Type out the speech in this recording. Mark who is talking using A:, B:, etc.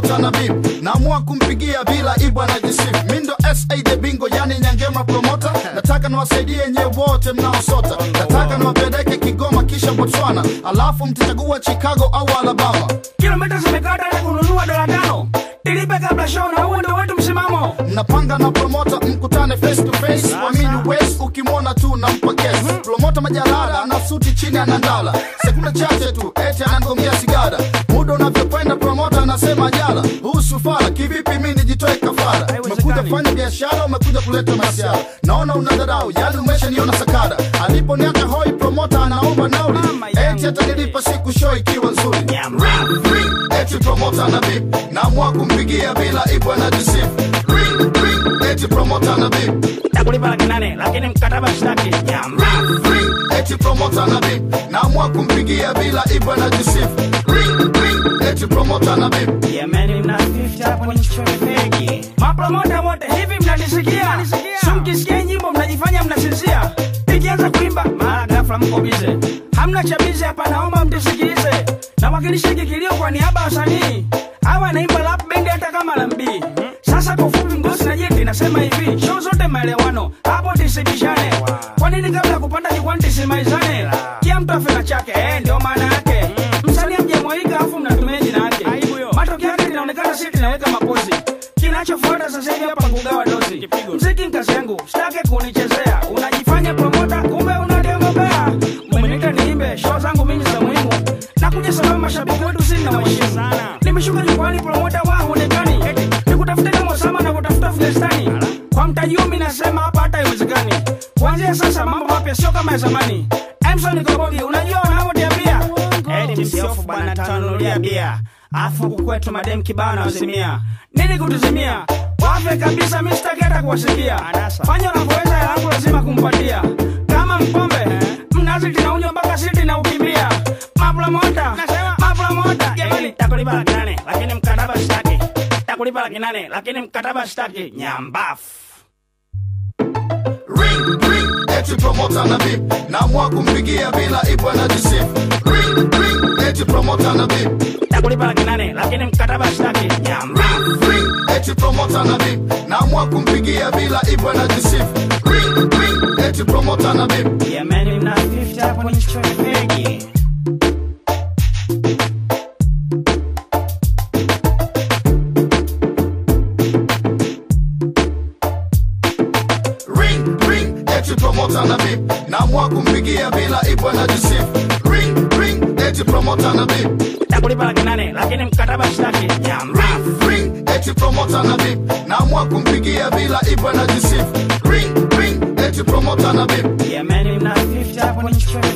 A: promota na bib naamua kumpigia bila ibwa na jisif mindo sa the bingo yani nyangema promota nataka niwasaidie nye wote mnaosota nataka niwapeleke kigoma kisha botswana alafu mtachagua chicago au alabama
B: kilomita zimekata na kununua dola tano tilipe kabla show na huo ndo wetu msimamo
A: mnapanga na promota mkutane face to face wamini wes ukimwona tu nampa kesi promota majalada ana suti chini anandala sekunde chache tu eti anangomia sigara muda unavyokwenda promota anasema jala husu fala kivipi mi nijitoe kafara umekuja fanya biashara umekuja kuleta masiara naona una dharau yani umeshaniona sakara aliponiacha hoi promota anaomba nauli eti atanilipa siku show ikiwa nzuri Ring, ring, eti promota na bip naamua kumpigia bila ibwa na jisif Ring, ring, eti promota na bip
B: takulipa laki nane lakini mkataba shtaki
A: Ring, ring, eti promota na bip naamua kumpigia bila ibwa na jisif Ring, ring, eti promota na bip
B: Yemeni mna 50 hapo nichore fegi. Mapromota wote hivi mnanisikia? Sumkisikia nyimbo mnajifanya mnasinzia. Nikianza kuimba mara ghafla mko bize. Hamna cha bize hapa naomba mtusikilize. Nawakilisha hiki kilio kwa niaba ya wasanii. Hawa naimba rap band hata kama lambi. Sasa kwa ufupi ngosi na jeti nasema hivi, show zote maelewano. Hapo tisibishane. Kwa nini kabla ya kupanda jukwani tisimaizane? Kila mtu afe na chake, eh ndio maana yake. Msanii amjamwalika afu mnatumia jina yake. Matokeo yake inaonekana sisi tunaweka mapozi. Kinachofuata sasa hivi hapa kugawa dozi. Mziki ni kazi yangu, sitaki kunichezea. Unajifanya promota, kumbe unademobea. Umeniita niimbe, show zangu mimi za muhimu. Nakuja sababu mashabiki wetu sisi na waheshimu sana. Nimeshuka jukwani promota wa huonekani. Nikutafuta kama Osama na kutafuta Afghanistani. Kwa mtaji huu mimi nasema hapa hata haiwezekani. Kuanzia sasa mambo mapya sio kama ya zamani. Emson Kobogi, unajua wanavyoniambia? Eti msiofu bwana tanunulia bia. Afu huku kwetu madem kibao na wazimia. Nini kutuzimia? Wafe kabisa mimi sitaki hata kuwasikia. Fanya unavyoweza yangu lazima kumpatia. Kama mpombe, mnazi tinaunywa mpaka siti na ukimbia. Mapromota, mapromota. Jamani takulipa laki nane lakini mkataba sitaki. Takulipa laki nane lakini mkataba sitaki. Nyambafu.
A: Ring, ring, eti promota na bip naamua kumpigia bila ibwa na jisif Ring, ring, eti promota na bip
B: Takulipa laki nane lakini mkataba sitaki. Nyambafu.
A: Ring, ring, eti promota na bip naamua kumpigia bila ibwa na jisif Ring, ring, eti promota na bip
B: Yemeni mna 50 hapo nichore fegi.
A: Ring, ring, eti promota na bip naamua kumpigia bila ibwa na jisif Ring, ring, eti promota na bip
B: Takulipa laki nane lakini mkataba sitaki. Nyambafu.
A: Ring, ring, eti promota na bip naamua kumpigia bila ibwa na jisif Ring, ring, eti promota na bip
B: Yemeni mna 50 hapo nichore